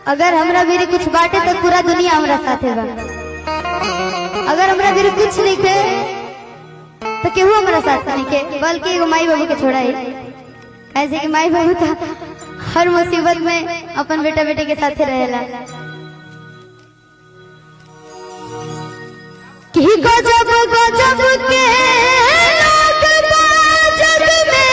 अगर हमरा मेरे कुछ बाटे तो पूरा दुनिया हमरा साथे बा अगर हमरा मेरे कुछ नहीं थे तो केहू हमरा साथ नहीं के बल्कि एगो माई बाबू के छोड़ा ही ऐसे कि माई बाबू तो हर मुसीबत में अपन बेटा बेटे के साथे रहेला कि गजब गजब के लोग बा जग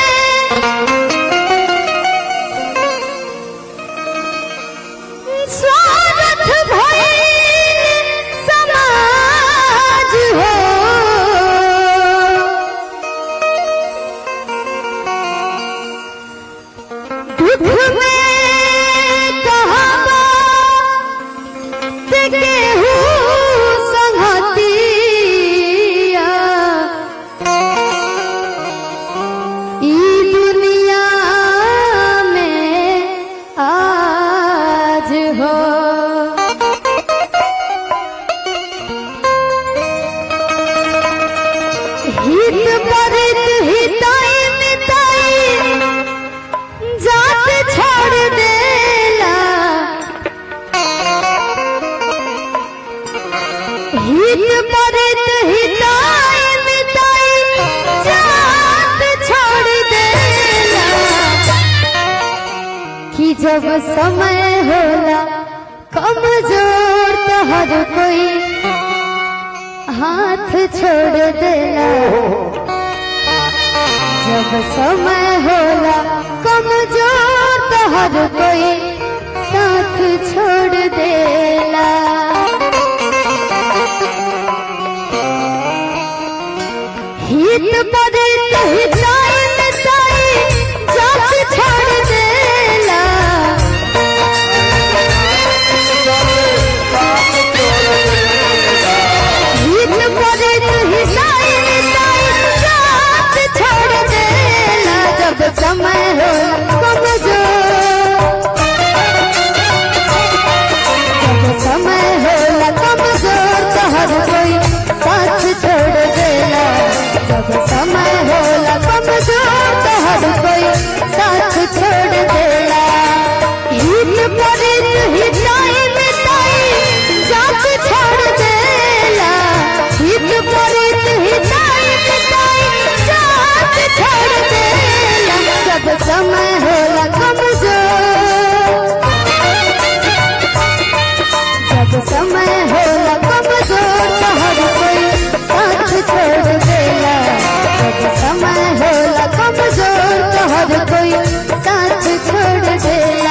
में स्वार्थ भइल समाज हो दुख में कहबा ते केहू संगतिया ई दुनिया में आज हो हित परित हिताई मिताई जात छोड़ देला हित परित हिताई मिताई जात छोड़ देला कि जब समय होला कमजोर तो हर कोई हाथ छोड़ देला जब समय होला कमजोर तो हर कोई साथ छोड़ देला हित परित हिताई मिताई जात छोड़ देला हित परित हिताई मिताई जात छोड़ देला जब समय होला कमजोर जब समय होला कमजोर तो हर कोई साथ छोड़ देला जब समय होला कमजोर तो हर कोई साथ छोड़ देला हित परित हिताई मिताई जात छोड़ देला हित परित हिताई मिताई जात छोड़ देला जब समय होला कमजोर जब समय होला कमजोर तो हर कोई साथ छोड़ देला जब समय होला कमजोर तो हर कोई साथ छोड़ देला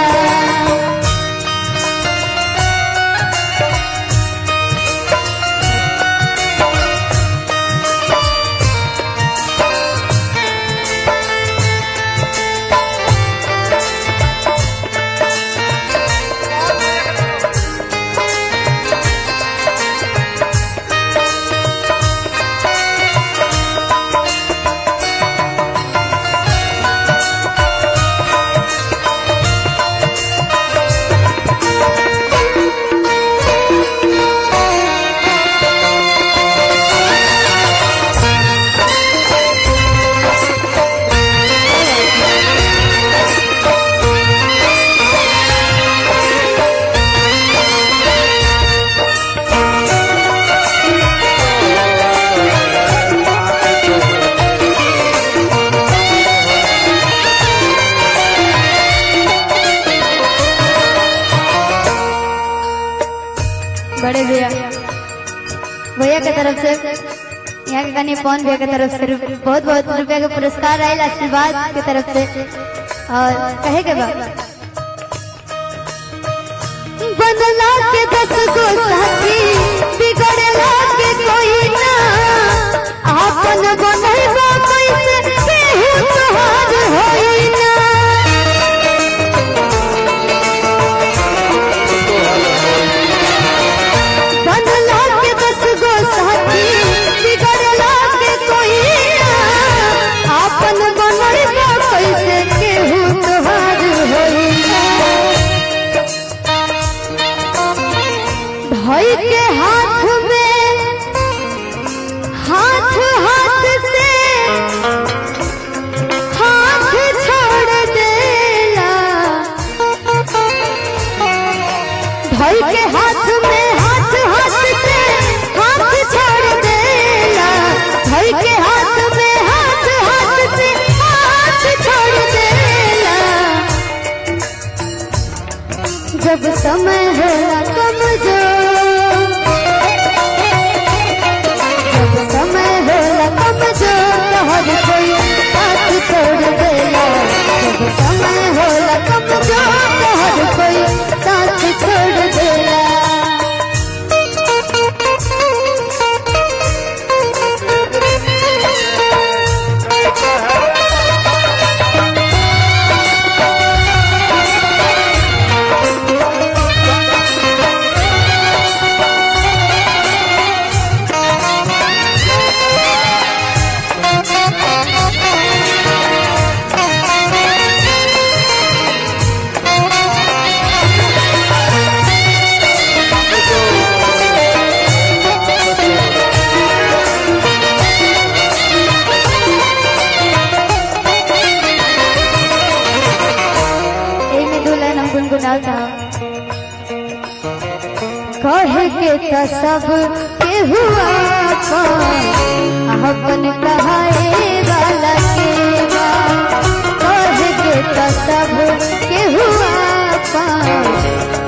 बड़े भैया भैया के तरफ से यहाँ के कनी पवन भैया के तरफ से रु- बहुत बहुत रुपया के पुरस्कार आयल आशीर्वाद के तरफ से और कहे के बाद बनला के दस गो साथी बिगड़ला के कोई ना आपन बनैबा कैसे केहू तोहार होई ना बनला के दस गो साथी बिगड़ला के कोई ना आपन बनैबा कैसे केहू तोहार होई ना भाई के हाथ में हाथ हाथ से हाथ छोड़ देला धर के हाथ में हाथ हाथ से हाथ छोड़ देला धर के हाथ में हाथ हाथ से हाथ छोड़ देला जब समय होला कमजोर जब समय होला कमजोर तो हर कोई साथ छोड़ देला जब समय होला कमजोर तो हर कोई साथ छोड़ देला एमे दुल्हन हम गुनगुनाओ चाहो कहे के त सब के हुआ अपन कहाए वाला के बा कहे के त सब के हुआ